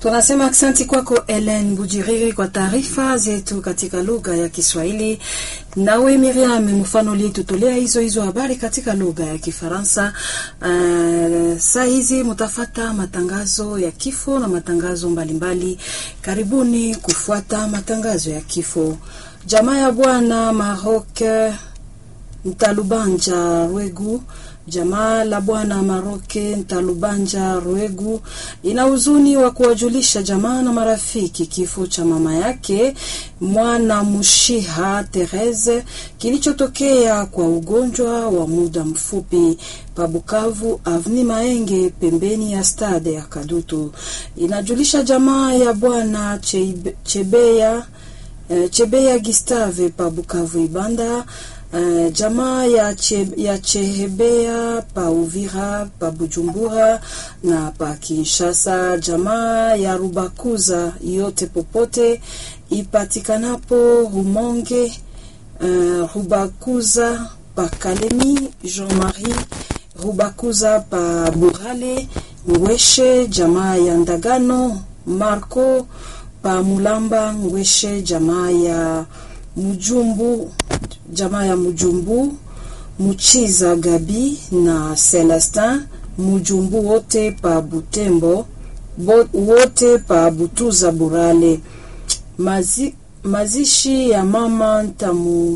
Tunasema aksanti kwako Ellen Bujiriri kwa taarifa zetu katika lugha ya Kiswahili. Nawe Miriam mfano uliyetutolea hizo hizo habari katika lugha ya Kifaransa. Uh, saa hizi mutafata matangazo ya kifo na matangazo mbalimbali mbali. Karibuni kufuata matangazo ya kifo. Jamaa ya bwana Maroc Ntalubanja Rwegu Jamaa la bwana Maroke Ntalubanja Rwegu ina huzuni wa kuwajulisha jamaa na marafiki kifo cha mama yake mwana Mushiha Therese kilichotokea kwa ugonjwa wa muda mfupi pa Bukavu Avni Maenge pembeni ya stade ya Kadutu. Inajulisha jamaa ya bwana Chebeya Chebeya Gustave pa Bukavu Ibanda Uh, jamaa ya, che, ya Chehebea pa Uvira pa Bujumbura na pa Kinshasa, jamaa ya Rubakuza yote popote ipatikanapo Rumonge, uh, Rubakuza pa Kalemi, Jean-Marie Rubakuza pa Burale, Ngweshe, jamaa ya Ndagano, Marco pa Mulamba, Ngweshe, jamaa ya Mujumbu jamaa ya Mujumbu, Muchiza Gabi na Celestin Mujumbu wote pa Butembo bo, wote pa Butuza Burale. Mazi, mazishi ya mama ntamu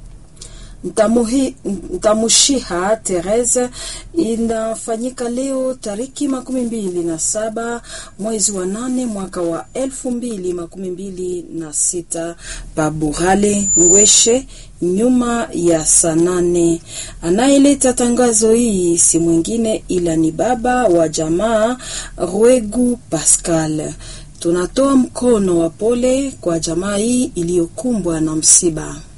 Ntamuhi, Ntamushiha Therese inafanyika leo tariki makumi mbili na saba mwezi wa nane mwaka wa elfu mbili makumi mbili na sita Paburale Ngweshe nyuma ya saa nane. Anayeleta tangazo hii si mwingine ila ni baba wa jamaa Rwegu Pascal. Tunatoa mkono wa pole kwa jamaa hii iliyokumbwa na msiba.